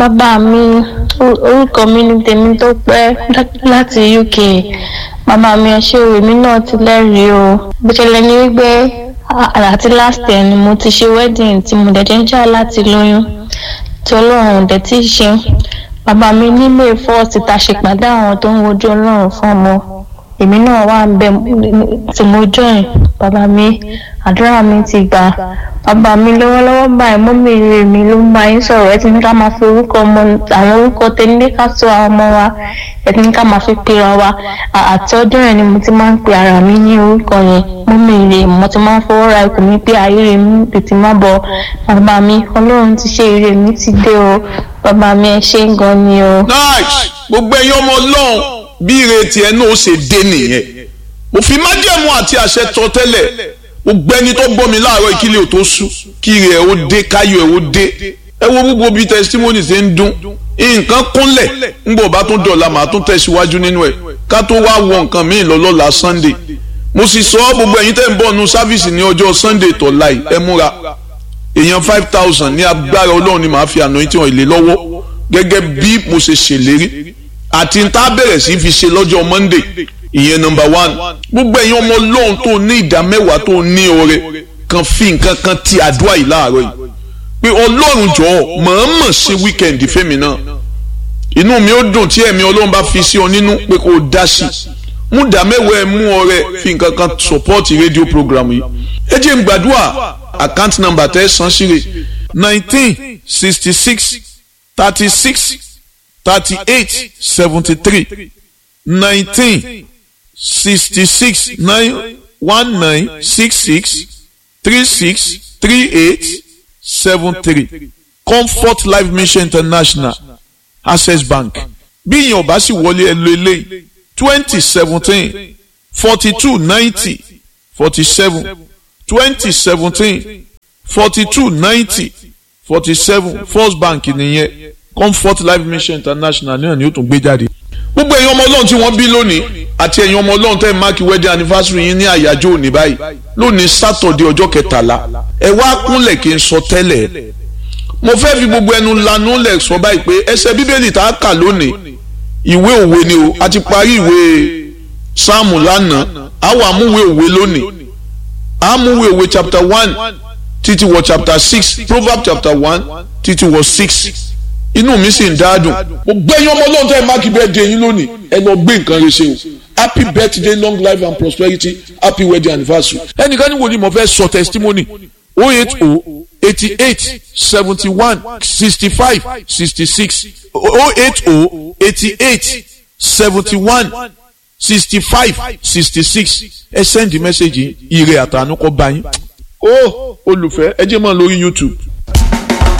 bàbá mi orúkọ mi ní tèmi tó pẹ́ láti uk bàbá mi ọṣẹ èmi náà ti lẹ́rìí o bó ṣẹlẹ̀ ní wípé àti last year ni mo ti ṣe wedding tí mo dẹ̀ jẹ́ ń jà láti lóyún tí ọlọ́run dẹ̀ ti ṣe bàbá mi ní may first ta ṣèpàdé àwọn tó ń wojú ọlọ́run fún ọmọ èmi náà wà ń bẹ tí mo join bàbá mi àdúrà mi ti gbà bàbá mi lọ́wọ́lọ́wọ́ báyìí mọ́mí rẹ̀ mi ló ń bá yín sọ̀rọ̀ ẹ ti ní ká máa fi orúkọ ọmọ àwọn orúkọ tẹ́lẹ̀ ká sọ àwọn ọmọ wa ẹ ti ní ká máa fi pera wa àti ọdún rẹ̀ ni mo ti máa ń pe ara mi ní orúkọ yẹn mọ́mí rẹ̀ mo ti máa ń fọwọ́ ra ikùn mi pé ayé rẹ̀ mi tètè má bọ̀ bàbá mi ọlọ́run ti ṣe ire mi ti dé o bàbá mi ẹ ṣé gan ni o. nice gbogbo ẹ̀yin ọmọ ọlọ́run bí ìrètí ẹ náà ó ṣe dé nìyẹn mo fi májẹ̀mú àti àṣẹ tọ tẹ́lẹ̀ gbogbo ẹni tó gbọ́ mi láàárọ̀ ìkílẹ̀ ò tó sú kí rẹ̀ ó dé káyọ̀ ẹ̀ ó dé ẹ wo gbogbo bíi testimony ṣe ń dún nǹkan kúnlẹ̀ ńgbọ̀ bá tún dọ̀la màá tún tẹ̀síwájú nínú ẹ̀ ká tó wá wọ nǹkan míì lọ́lọ́la sunday mo sì sọ gbogbo ẹ̀yin tẹ́ ń bọ̀ nu sáfìsì ní ọjọ́ sunday tọ̀la yìí ẹ múra èèyàn five thousand ní agbára ọlọ́run ni màá fi àná tí wọ́n ilé lọ́wọ́ gẹ́gẹ́ bí mo ṣe ṣèlérí àti n tá bẹ̀rẹ̀ sí fi ṣe lọ́jọ́ monday ìyẹn number one gbogbo ẹ̀yin ọmọ ọlọ́run tó ní ìdá mẹ́wàá tó ní ọrẹ kan fi nǹkan kan ti àdúrà yìí láàárọ̀ yìí pé ọlọ́run jọ̀ọ́ mọ̀ọ́mọ̀ ṣe wíkẹ̀ndì fẹ́mi náà inú mi ó dùn tí ẹ̀mí ọlọ́run bá fi sí ọ nínú pé kó o dá sí mú ìdá mẹ́wàá ẹ mú ọrẹ fi nǹkan kan sọpọ́ọ̀tì rédíò program yìí ẹ jẹ́ n gbàdúrà account number tẹ́ san síre nineteen sixty six thirty six thirty eight seventy three nineteen sixty six nine one nine six six three six three eight seven three comfort life mission international access bank bí ìyẹn ò bá sì wọlé ẹ lo eléyìí twenty seventeen forty two ninety forty seven twenty seventeen forty two ninety forty seven first bank nìyẹn comfort life mission international náà ni ó tún gbé jáde gbogbo ẹ̀yin ọmọ ọlọ́run tí wọ́n bí lónìí àti ẹ̀yin ọmọ ọlọ́run tẹ́ ẹ̀ máàkì wedding anniversary yín ní àyájọ́ òní báyìí lónìí sátọ̀dẹ̀ ọjọ́ kẹtàlá ẹ wá kúnlẹ̀ kí n sọ tẹ́lẹ̀ mo fẹ́ fi gbogbo ẹnu lanu lẹ̀ sọ báyìí pé ẹsẹ̀ bíbélì tá a kà lónìí ìwé òwe ni o a ti parí ìwé sáàmù lánàá a wà múwé òwe lónìí a múwé òwe chapter one títí wọ chapter six proverbs chapter one títí wọ six inú mi sì ń dáadùn mo gbẹ́yìn ọmọ ọlọ́run tó ẹ máàkì birthday yín lónìí ẹ lọ gbé nǹkan rẹ ṣe o happy birthday long life and prosperity happy wedding anniversary. ẹnìkan ní wo ni mo fẹ́ sọ testimony o eight o eighty eight seventy one sixty five sixty six o eight o eighty eight seventy one sixty five sixty six ẹ send message ire àtànú kọ bá yín. ó olùfẹ́ ẹ jẹ́ mọ́ lórí youtube